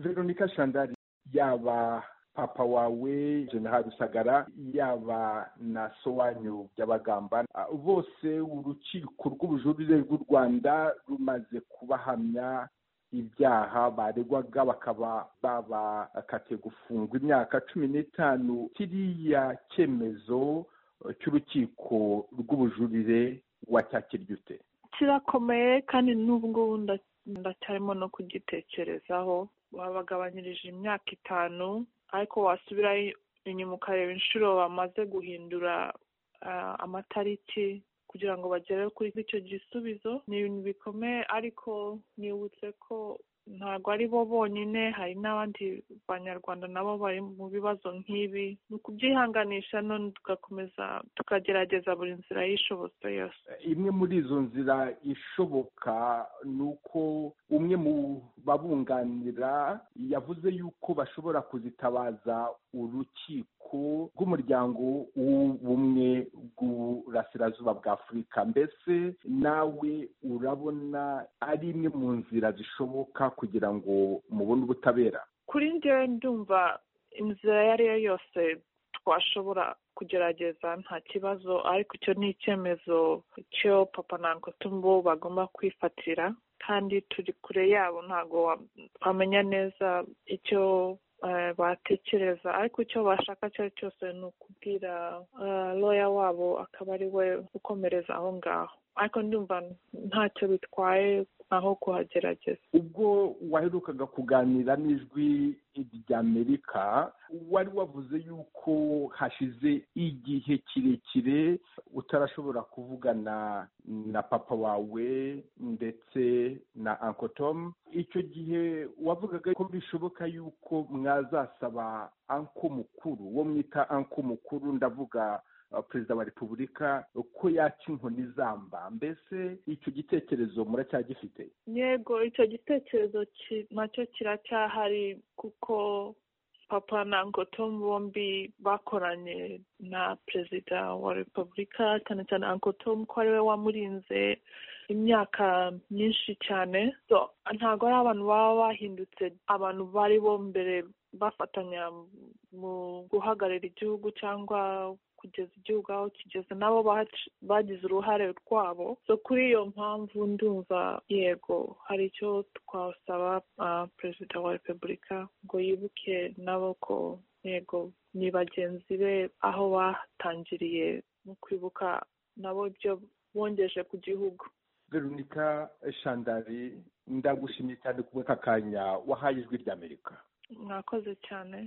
veronica shandari yaba papa wawe generali rusagara yaba na sowanyu by'abagamba bose urukiko rw'ubujurire rw'u rwanda rumaze kubahamya ibyaha baregwaga bakaba babakatiye gufungwa imyaka cumi n'itanu kiriya cyemezo cy'urukiko rw'ubujurire wacyakirya ute kirakomeye kandi n'ubu ngubu ndacyarimo no kugitekerezaho babagabanyirije imyaka itanu ariko wasubira inyuma ukareba inshuro bamaze guhindura amatariki kugira ngo bagere kuri icyo gisubizo ni ibintu bikomeye ariko nibutse ko ntabwo ari bo bonyine hari n'abandi banyarwanda nabo bari mu bibazo nk'ibi ni ukubyihanganisha none tugakomeza tukagerageza buri nzira y'ishobotse yose imwe muri izo nzira ishoboka ni uko umwe mu babunganira yavuze yuko bashobora kuzitabaza urukiko rw'umuryango w'ubumwe bw'uburasirazuba bwa afurika mbese nawe urabona ari imwe mu nzira zishoboka kugira ngo mubone ubutabera kuri njyewe ndumva inzira iyo ari yo yose twashobora kugerageza nta kibazo ariko icyo ni icyemezo cyo papa na tumbo bagomba kwifatira kandi turi kure yabo ntabwo wamenya neza icyo batekereza ariko icyo bashaka icyo ari cyo cyose ni ukubwira roya wabo akaba ari we ukomereza aho ngaho ariko ndumva ntacyo bitwaye aho kuhagerageza ubwo waherukaga kuganira n'ijwi ry'amerika wari wavuze yuko hashize igihe kirekire utarashobora kuvugana na papa wawe ndetse na ankotomu icyo gihe wavugaga ko bishoboka yuko mwazasaba anko mukuru wo mwita anko mukuru ndavuga perezida wa repubulika ko yaca inkoni zamba mbese icyo gitekerezo muracyagifite yego icyo gitekerezo nacyo kiracyahari kuko papa na ankotomu bombi bakoranye na perezida wa repubulika cyane cyane ankotomu ko ari we wamurinze imyaka myinshi cyane ntabwo ari abantu baba bahindutse abantu bari bo mbere bafatanya mu guhagarara igihugu cyangwa kugeza igihugu aho kigeze nabo bagize uruhare rwabo so kuri iyo mpamvu ndumva yego hari icyo twasaba perezida wa repubulika ngo yibuke nabo ko yego ni bagenzi be aho batangiriye mu kwibuka nabo ibyo bongeje ku gihugu veronica shandari ndagushimye cyane kubwo aka kanya wahaye ijwi ry'amerika mwakoze cyane